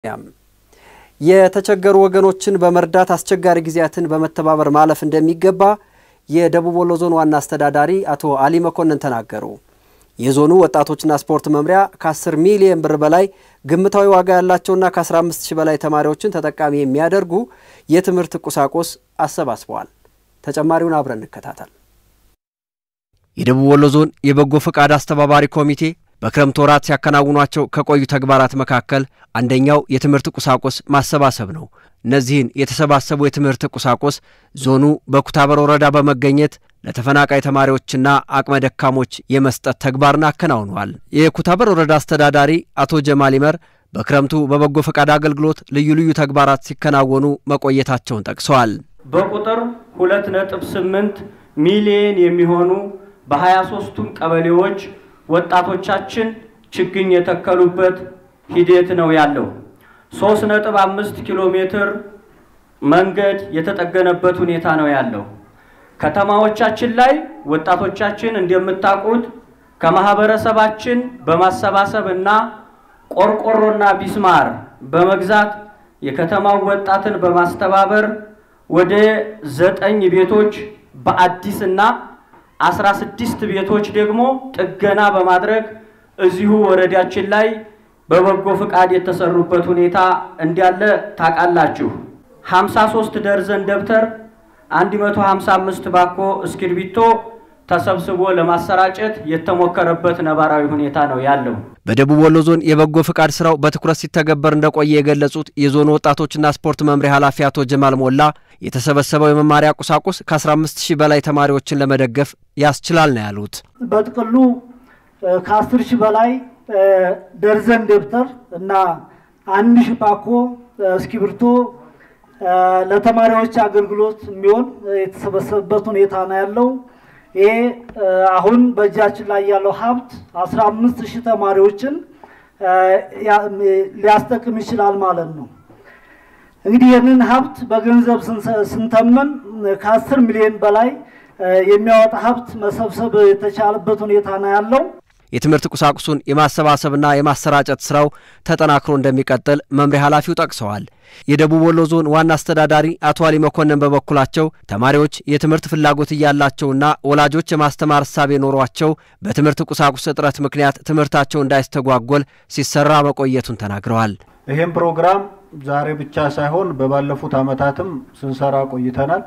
የተቸገሩ ወገኖችን በመርዳት አስቸጋሪ ጊዜያትን በመተባበር ማለፍ እንደሚገባ የደቡብ ወሎ ዞን ዋና አስተዳዳሪ አቶ አሊ መኮንን ተናገሩ። የዞኑ ወጣቶችና ስፖርት መምሪያ ከ10 ሚሊዮን ብር በላይ ግምታዊ ዋጋ ያላቸውና ከ15 ሺህ በላይ ተማሪዎችን ተጠቃሚ የሚያደርጉ የትምህርት ቁሳቁስ አሰባስበዋል። ተጨማሪውን አብረን እንከታተል። የደቡብ ወሎ ዞን የበጎ ፈቃድ አስተባባሪ ኮሚቴ በክረምት ወራት ሲያከናውኗቸው ከቆዩ ተግባራት መካከል አንደኛው የትምህርት ቁሳቁስ ማሰባሰብ ነው። እነዚህን የተሰባሰቡ የትምህርት ቁሳቁስ ዞኑ በኩታበር ወረዳ በመገኘት ለተፈናቃይ ተማሪዎችና አቅመ ደካሞች የመስጠት ተግባርን አከናውነዋል። የኩታበር ወረዳ አስተዳዳሪ አቶ ጀማል ይመር በክረምቱ በበጎ ፈቃድ አገልግሎት ልዩ ልዩ ተግባራት ሲከናወኑ መቆየታቸውን ጠቅሰዋል። በቁጥር ሁለት ነጥብ ስምንት ሚሊየን የሚሆኑ በሀያ ሶስቱም ቀበሌዎች ወጣቶቻችን ችግኝ የተከሉበት ሂደት ነው ያለው። ሶስት ነጥብ አምስት ኪሎ ሜትር መንገድ የተጠገነበት ሁኔታ ነው ያለው። ከተማዎቻችን ላይ ወጣቶቻችን እንደምታውቁት ከማህበረሰባችን በማሰባሰብ እና ቆርቆሮና ቢስማር በመግዛት የከተማው ወጣትን በማስተባበር ወደ ዘጠኝ ቤቶች በአዲስና አስራ ስድስት ቤቶች ደግሞ ጥገና በማድረግ እዚሁ ወረዳችን ላይ በበጎ ፍቃድ የተሰሩበት ሁኔታ እንዳለ ታውቃላችሁ። 53 ደርዘን ደብተር፣ 155 ባኮ እስክርቢቶ ተሰብስቦ ለማሰራጨት የተሞከረበት ነባራዊ ሁኔታ ነው ያለው። በደቡብ ወሎ ዞን የበጎ ፍቃድ ስራው በትኩረት ሲተገበር እንደቆየ የገለጹት የዞኑ ወጣቶችና ስፖርት መምሪያ ኃላፊ አቶ ጀማል ሞላ የተሰበሰበው የመማሪያ ቁሳቁስ ከ15 ሺህ በላይ ተማሪዎችን ለመደገፍ ያስችላል ነው ያሉት። በጥቅሉ ከ10 ሺህ በላይ ደርዘን ደብተር እና አንድ ሺህ ፓኮ እስክሪብቶ ለተማሪዎች አገልግሎት የሚሆን የተሰበሰበበት ሁኔታ ነው ያለው። ይሄ አሁን በእጃችን ላይ ያለው ሀብት 15 ሺህ ተማሪዎችን ሊያስጠቅም ይችላል ማለት ነው። እንግዲህ ይህንን ሀብት በገንዘብ ስንተመን ከ10 ሚሊዮን በላይ የሚያወጣ ሀብት መሰብሰብ የተቻለበት ሁኔታ ነው ያለው። የትምህርት ቁሳቁሱን የማሰባሰብና የማሰራጨት ስራው ተጠናክሮ እንደሚቀጥል መምሪያ ኃላፊው ጠቅሰዋል። የደቡብ ወሎ ዞን ዋና አስተዳዳሪ አቶ አሊ መኮንን በበኩላቸው ተማሪዎች የትምህርት ፍላጎት እያላቸውና ወላጆች የማስተማር እሳቤ ኖሯቸው በትምህርት ቁሳቁስ እጥረት ምክንያት ትምህርታቸው እንዳይስተጓጎል ሲሰራ መቆየቱን ተናግረዋል። ይህም ፕሮግራም ዛሬ ብቻ ሳይሆን በባለፉት ዓመታትም ስንሰራ ቆይተናል።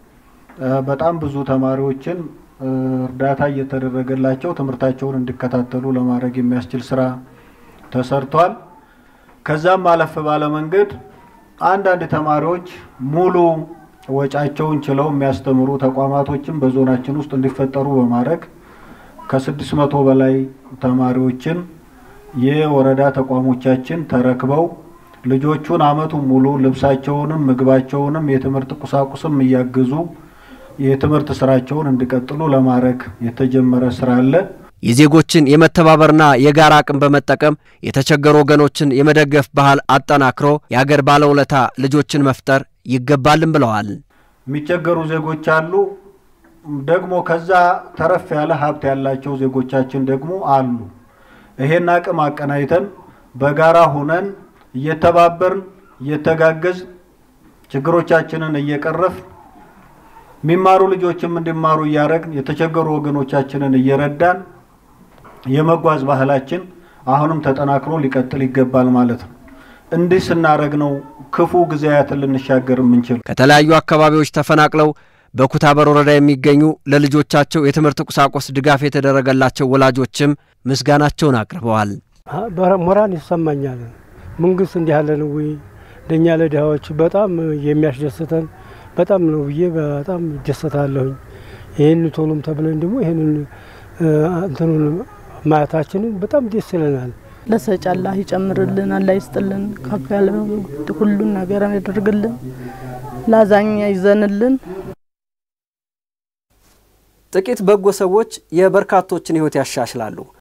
በጣም ብዙ ተማሪዎችን እርዳታ እየተደረገላቸው ትምህርታቸውን እንዲከታተሉ ለማድረግ የሚያስችል ስራ ተሰርቷል። ከዛም አለፍ ባለ መንገድ አንዳንድ ተማሪዎች ሙሉ ወጫቸውን ችለው የሚያስተምሩ ተቋማቶችን በዞናችን ውስጥ እንዲፈጠሩ በማድረግ ከስድስት መቶ በላይ ተማሪዎችን የወረዳ ተቋሞቻችን ተረክበው ልጆቹን አመቱን ሙሉ ልብሳቸውንም ምግባቸውንም የትምህርት ቁሳቁስም እያገዙ የትምህርት ስራቸውን እንዲቀጥሉ ለማድረግ የተጀመረ ስራ አለ። የዜጎችን የመተባበርና የጋራ አቅም በመጠቀም የተቸገሩ ወገኖችን የመደገፍ ባህል አጠናክሮ የአገር ባለውለታ ልጆችን መፍጠር ይገባልም ብለዋል። የሚቸገሩ ዜጎች አሉ። ደግሞ ከዛ ተረፍ ያለ ሀብት ያላቸው ዜጎቻችን ደግሞ አሉ። ይሄን አቅም አቀናይተን በጋራ ሁነን እየተባበርን እየተጋገዝ ችግሮቻችንን እየቀረፍ የሚማሩ ልጆችም እንዲማሩ እያደረግን የተቸገሩ ወገኖቻችንን እየረዳን የመጓዝ ባህላችን አሁንም ተጠናክሮ ሊቀጥል ይገባል ማለት ነው። እንዲህ ስናደረግ ነው ክፉ ጊዜያትን ልንሻገር የምንችል። ከተለያዩ አካባቢዎች ተፈናቅለው በኩታበር ወረዳ የሚገኙ ለልጆቻቸው የትምህርት ቁሳቁስ ድጋፍ የተደረገላቸው ወላጆችም ምስጋናቸውን አቅርበዋል። ሞራል ይሰማኛል። መንግስት እንዲህ ያለ ነው ወይ ለእኛ ለድሃዎች በጣም የሚያስደስተን በጣም ነው ብዬ በጣም እደሰታለሁኝ። ይህን ቶሎም ተብለን ደግሞ ይህንን እንትኑን ማየታችንን በጣም ደስ ይለናል። ለሰጭ አላህ ይጨምርልን፣ አላህ ይስጥልን፣ ከፍ ያለ ሁሉን ነገር ያደርግልን፣ ላዛኛ ይዘንልን። ጥቂት በጎ ሰዎች የበርካቶችን ሕይወት ያሻሽላሉ።